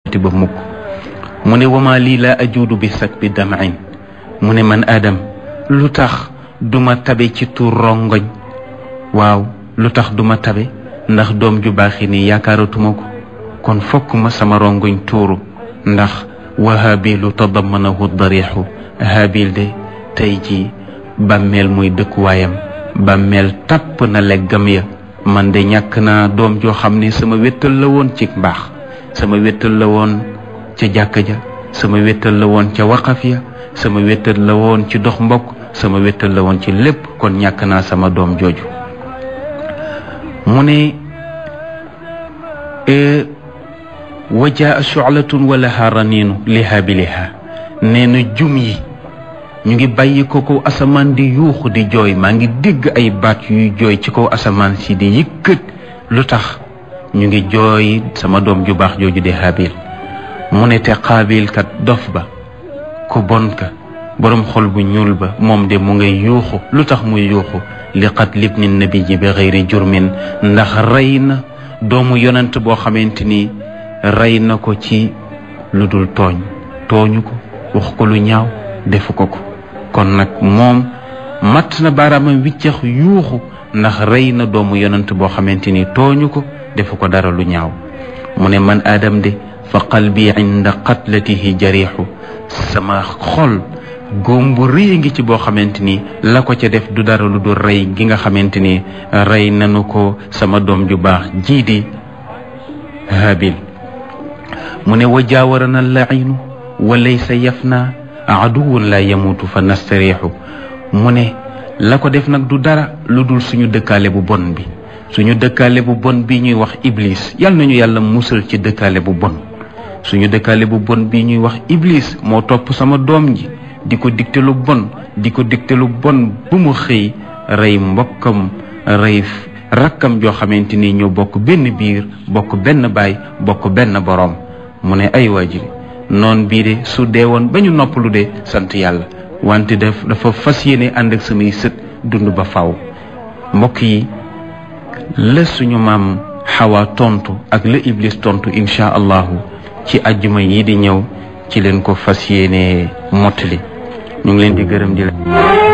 ba mukk mu ne wama lii laa ajuudu bi sak bi damain mu ne man Adam lu tax duma tabe ci tuur rongoñ waaw lu tax duma tabe ndax doom ju baaxi ni yaakaaratuma ko kon fokk ma sama rongoñ tuuru ndax wa habilu tadamanahu darixu habil de tey ji bàmmeel muy dëkkuwaayam bàmmeel tàpp na leggam ya man de ñàkk naa doom joo xam ne sama wéttal la woon ci mbaax sama wéttal la woon ca jàkka ja sama wéttal la woon ca waqaf ya sama wéttal la woon ci dox mbokk sama wéttal la woon ci lépp kon ñàkk naa sama doom jooju mu ne wajaa shu'latun wa laha raniinu liha bi liha nee na jum yi ñu ngi bàyyi ko kaw asamaan di yuuxu di jooy maa ngi dégg ay baat yuy jooy ci kaw asamaan si di yëkkat lu tax ñu ngi jooy sama doom ju baax jooju di Haabil mu ne te Qaabil kat dof ba ku bon ka boroom xol bu ñuul ba moom de mu ngay yuuxu lu tax muy yuuxu li qatli ibni nabi ji bi xëyri jurmin ndax rey na doomu yonent boo xamante ni rey na ko ci lu dul tooñ tooñu ko wax ko lu ñaaw defu ko ko kon nag moom matt na baaraamam wiccax yuuxu ndax rey na doomu yonent boo xamante ni tooñu ko defu ko dara lu ñaaw mu ne man aadam de fa qalbi inda qatlatihi jariixu sama xol góom bu rëy ngi ci boo xamante ni la ko ca def du dara lu dul rey gi nga xamante ni rey nanu ko sama doom ju baax jii di habil mu ne wa jaawarana lainu wa laysa yafna aduwun la yamutu fa nastariixu mu ne la ko def nag du dara lu dul suñu dëkkaale bu bon bi suñu dëkkaale bu bon bi ñuy wax iblis yal nañu yàlla musal ci dëkkaale bu bon suñu dëkkaale bu bon bi ñuy wax iblis moo topp sama doom ji di ko digte lu bon di ko digte lu bon bu mu xëy rey mbokkam rey rakkam joo xamante ni ñoo bokk benn biir bokk benn baay bokk benn boroom mu ne ay waajiri noon bii de su dee woon ba ñu noppalu de sant yàlla wante daf dafa fas yéene ànd ak samay sët dund ba faw mbokk yi la suñu maam xawa tontu ak la iblis tontu incha allahu ci ajjuma yi di ñëw ci leen ko fas yéene mottali ñu ngi leen di gërëm di la